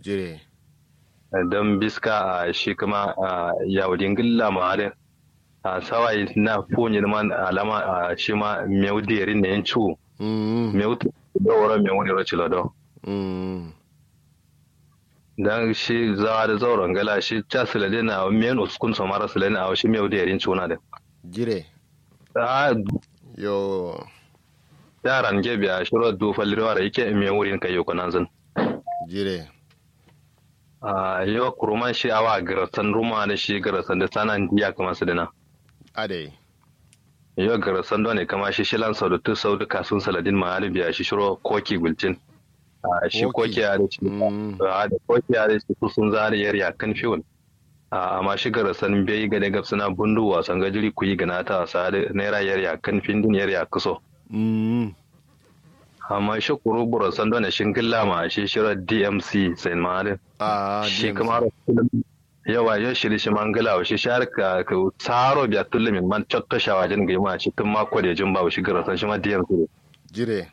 jire don biska a shi kuma a yaudin gilla ma da a sawai na fonyi man alama a shi ma meu derin ne yan ciwo mm meu da wara meu ne roci lado mm dan shi zawa da zauren gala shi ta silade na men uskun so mara silade na shi meu derin ciwo da jire a yo yaran gebe a shiro du falirwa da yake meu wurin kai yau kanan zan jire a yau kuruman shi awa garasan ruma da shi garasan da sanan diya kamar su dina ade yau garasan da ne kama shi shilan sau da tu sau da kasun saladin ma ya biya shi shiro koki gulcin a shi Koki. koki ya da shi Mm. a da koki ya da shi su sun zari yar ya kan fiwon a amma shi garasan bai ga daga suna bundu wasan gajiri ku yi gana ta wasa da naira yar ya kan findin yar ya kuso mm amma shi kuru burasan da ne shingilla ma shi shiro dmc sai ma da a shi DMC. kuma yawa yau shiri shi mangala wa shi shar ka ka tsaro biya tulle min man chotto shawajin ga ma shi tun mako da jin ba shi garasan shi ma diyan su jire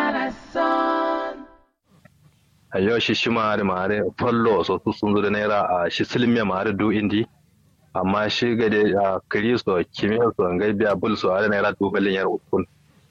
a yau shi shi ma da mare fallo so su sun zo da naira a shi silmiya mare du indi amma shi ga da a kristo kimiyya so ga biya bul so da naira du balin yar ukun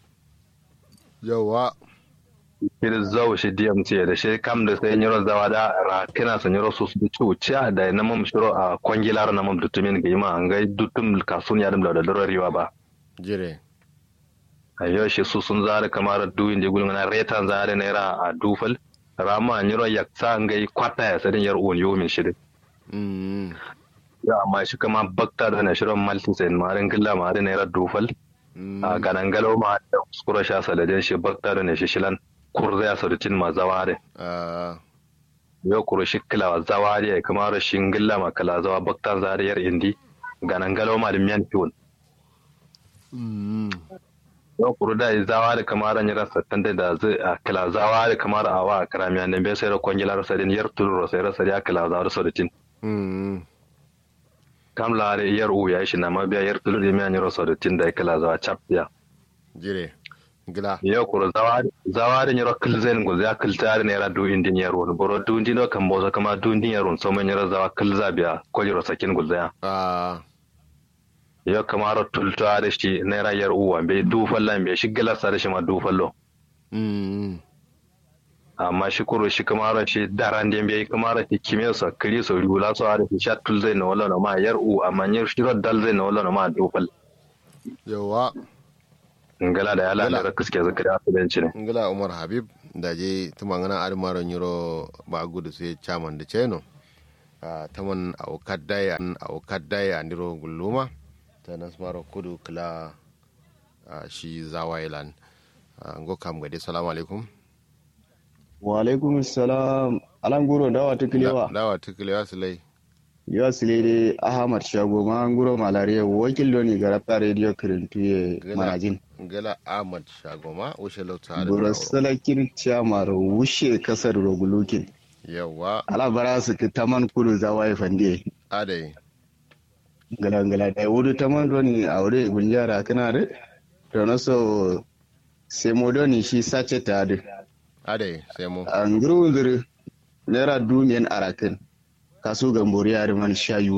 yawa shi da zau shi DMC da shi kam da sai nyiro zawa da ra kina san nyiro su su ci da na mam shiro a kwangilar na mam dutumin ga ma an ga dutum kasun ya dum da da riwa ba jire a yau shi su sun zara kamar duwin da gulun na retan zara naira a dufal rama nyiro ya sa an ga kwata ya sadin yar uwan yomin shi da mm ya amma shi kama bakta da na shirin maltin sai marin gilla marin naira dufal mm a ganangalo ma da kuskura sha saladin shi bakta da na shi shilan kurza ya sadutin ma zaware a yau kuro shi kila zawari ya kama rashin gilla ma kala zawa baktan zariyar indi ganan galo ma da miyan fiwon mm yau kuro da zawa da kama ran yara sattan da da zai a kila zawa da kama da awa a karamiya ne bai sai da kwangilar sadin yar tulu sai rasa ya kila zawa da sadutin mm kam la da yar u ya shi na ma biya yar tulu da miyan yara sadutin da ya kila zawa cap ya jire gila yau kuro zawa zawa da yara kilzen go ya kilta da naira du indin yaro boro du indin kan boza kama du indin yaro so man yara zawa kilza biya ko yara sakin gulzaya a yo kamaro tulta da shi naira yar uwa bai dufallan bai shi galasa da shi ma dufallo mm amma shi kuro shi kamaro shi daran da bai kamaro shi kime so kiri so rula so da shi sha tul zai na wala na ma yar u amma yar shi ro dal zai na wala na ma dufal yawa ngala da yala Ngala. da kiske zakari a tudanci ne ngila umar habib da je tumangana admaro nyiro ba gudu sai chairman da cheno a taman a kadai a kadai a ndiro gulluma ta nasmaro kudu kila a shi zawailan ngo kam gade salamu alaikum wa alaikum salam alan guro dawa ta kilewa dawa tukulewa sulai yawa silede ahmad shago ma guro malariya wakil doni garabta radio kirintuye Gila. manajin ngila ahmad shagoma ushe lauta da buro salakin chamar wushe kasar rogulukin yawa ala bara su ki taman kudu zawai fande adai gala gala da wudu taman doni aure gunjara kana da to na so sai mo doni shi sace ta da adai sai mu an guru naira dumiyan arakin kasu gambori yari man shayu